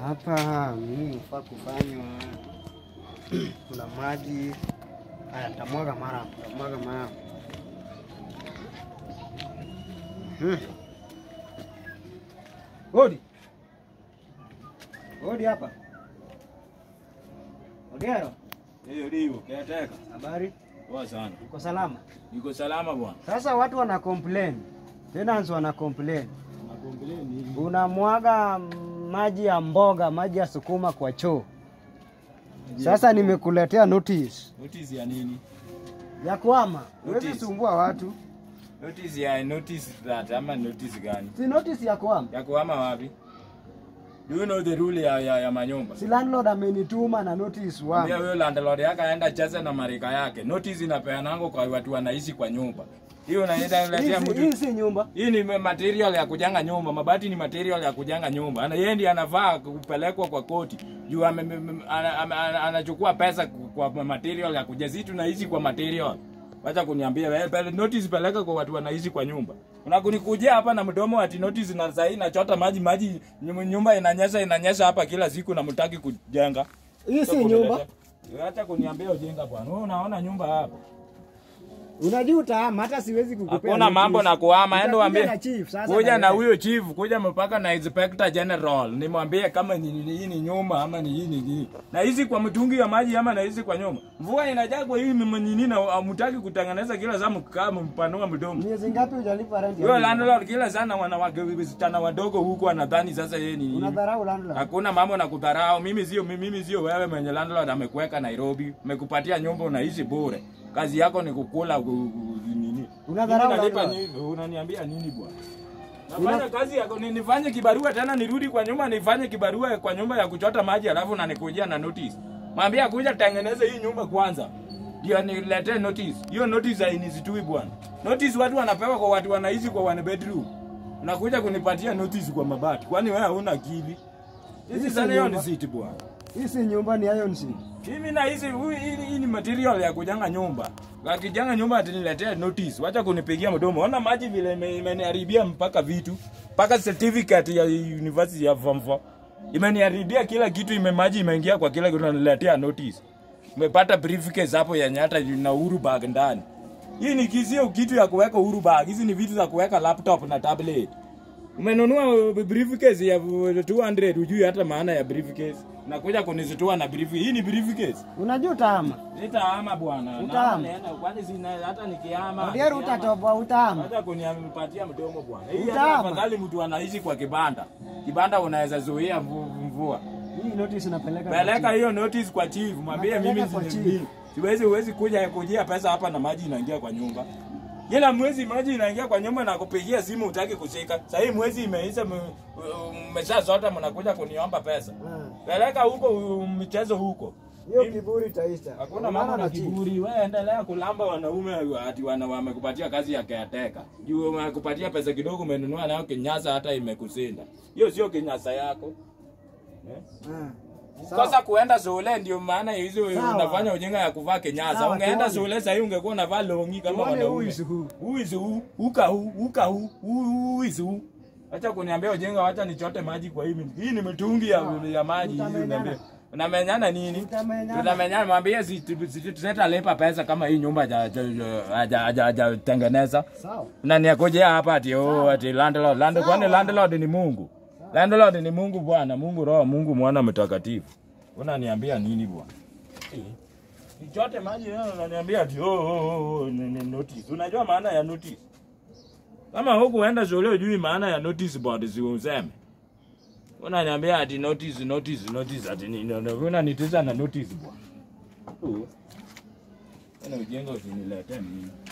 Hapa mimi nafaa kufanywa, kuna maji haya, nitamwaga mara, nitamwaga mara. Hmm. Odi, odi hapa, Odiero, Hiyo ndio kiateka. habari? Poa sana. Uko salama? Niko salama bwana. Sasa watu wana complain, tenants wana complain, Nakombelee nini? unamwaga maji ya mboga, maji ya sukuma kwa choo. Sasa nimekuletea notice Notice ya nini? ya kwama, huwezi Notice. sumbua watu. Notice ya notice that ama notice gani? Si notice ya kwama, Ya kuhama wapi? Do you know the rule ya, ya, ya manyumba? si landlord amenituma na notice Pia wama. huyo landlord yake aenda cheze na marika yake. Notice inapeanango kwa watu wanaishi kwa nyumba. Hiyo unaenda Hii letea si- mtu. Hii si nyumba. Hii ni material ya kujenga nyumba. Mabati ni material ya kujenga nyumba. Ana yeye ndiye anavaa kupelekwa kwa koti. Juu ame- ame- ana- ana- ana- anachukua pesa kwa material ya kujenga. Sisi tunaishi kwa material. Wacha kuniambia wewe pele notice peleka kwa watu wanaishi kwa nyumba. Unakunikujia hapa na mdomo ati notice na sasa nachota maji maji nyum- nyumba inanyesha inanyesha hapa kila siku na mtaki kujenga. Hii si nyumba. Acha kuniambia ujenga bwana. Wewe unaona nyumba hapa. Unajua utahama, hata siwezi kukupea. Hakuna notice. mambo na kuhama, endo Nitakuja waambie na chief sasa. kuja na wewe. huyo chief, kuja mpaka na inspector general, nimwambie kama ni ni- hii ni nyumba ama ni hii ni hii. Na hizi kwa mtungi ya maji ama na hizi kwa nyumba. Mvua inajaa kwa hii mnyini na hamtaki kutengeneza kila saa mkaa mpanua mdomo. Miezi ngapi hujalipa rent? ya Huyo nyumba? landlord kila sana wanawake wasichana wadogo huko anadhani sasa yeye ni nini. Unadharau landlord. Hakuna mambo na kudharau. Mimi sio mimi sio wewe mwenye landlord amekuweka Nairobi, amekupatia nyumba unaishi bure. Kazi yako ni kukula ku- ku- nini? Unadharau Mimi nalipa landlord. nini? Unaniambia nini bwana? Nafanya kazi yako ni nifanye kibarua tena nirudi kwa nyumba nifanye kibarua kwa nyumba ya kuchota maji alafu unanikujia na notice. Mwambie kuja tengeneze hii nyumba kwanza. Ndio niletee notice. Hiyo notice hainizitui bwana. Notice watu wanapewa kwa watu wanaishi kwa one bedroom. Unakuja kunipatia notice kwa mabati. Kwani wewe huna akili? Hizi si sana hiyo ni nyumba. city bwana. Hii si nyumba, ni iron sheet. Mimi na hizi hui- hii hii ni material ya kujenga nyumba. Akijenga nyumba atiniletea notice. Wacha kunipigia mdomo. Ona maji vile ime- imeniharibia mpaka vitu. Mpaka certificate ya university ya form 4. Imeniharibia kila kitu, ime maji imeingia kwa kila kitu naniletea notice. Umepata briefcase hapo ya nyata na Uhuru bag ndani. Hii ni kizio kitu ya kuweka Uhuru bag. Hizi ni vitu za kuweka laptop na tablet. Umenunua briefcase ya 200 hujui hata maana ya briefcase. Nakuja kunizitua na briefcase. Hii ni briefcase. Unajua utahama. Nitahama bwana. Utahama. Na- naenda, Kwani sina hata nikihama. Odiero nikihama, utatoboa, utahama. Wacha kunipatia mdomo bwana. Hii hata Utahama. afadhali mtu anaishi kwa kibanda. Kibanda unaweza zuia mvu- mvua. Hii notice unapeleka. kwa Peleka chief. hiyo notice kwa chief, mwambie Napeleka mimi kwa si- chief. mimi- siwezi huwezi kuja kujia pesa hapa na maji inaingia kwa nyumba. Kila mwezi maji inaingia kwa nyumba na kupigia simu utaki kushika. Sasa hii mwezi imeisha mmesha zote mnakuja kuniomba pesa. Ah. Peleka huko uh, michezo huko. Hiyo kiburi itaisha. Hakuna Ungana mambo na chief. kiburi. Wewe endelea kulamba wanaume ati wana wamekupatia kazi ya caretaker. Juu wamekupatia pesa kidogo umenunua nayo kinyasa hata imekusinda. Hiyo sio kinyasa yako. Eh? Ah. Sawa. Sasa kuenda shule ndio maana hizo Sawa. unafanya ujinga ya kuvaa kinyasa. Sawa, Ungeenda tuone. shule sasa hivi ungekuwa unavaa longi kama Tuone wanaume. who is who. Who is who? Uka who? Uka who? Who is who? Acha kuniambia ujinga, wacha nichote maji kwa hii. Hii ni mitungi ya, Sawa. ya maji hizi Tutamenyana. unaniambia. Unamenyana nini? Tutamenyana. Tutamenyana, mwambie si tutalipa pesa kama hii nyumba haja- haja- haja- hajatengeneza. Sawa. Unaniakujia hapa ati oh, ati landlord. Landlord kwani Sawa. landlord ni Mungu? Landlord ni Mungu Bwana, Mungu Roho, Mungu Mwana Mtakatifu. Unaniambia nini bwana? Eh, Nichote maji leo unaniambia ati oh, oh, oh, oh, ni- ni notice. Unajua maana ya notice? Kama hukuenda shule hujui maana ya notice board si useme. Unaniambia ati notice notice notice ati ni no, no, unanitiza na notice bwana. Oh. Ana ujenga usiniletee mimi.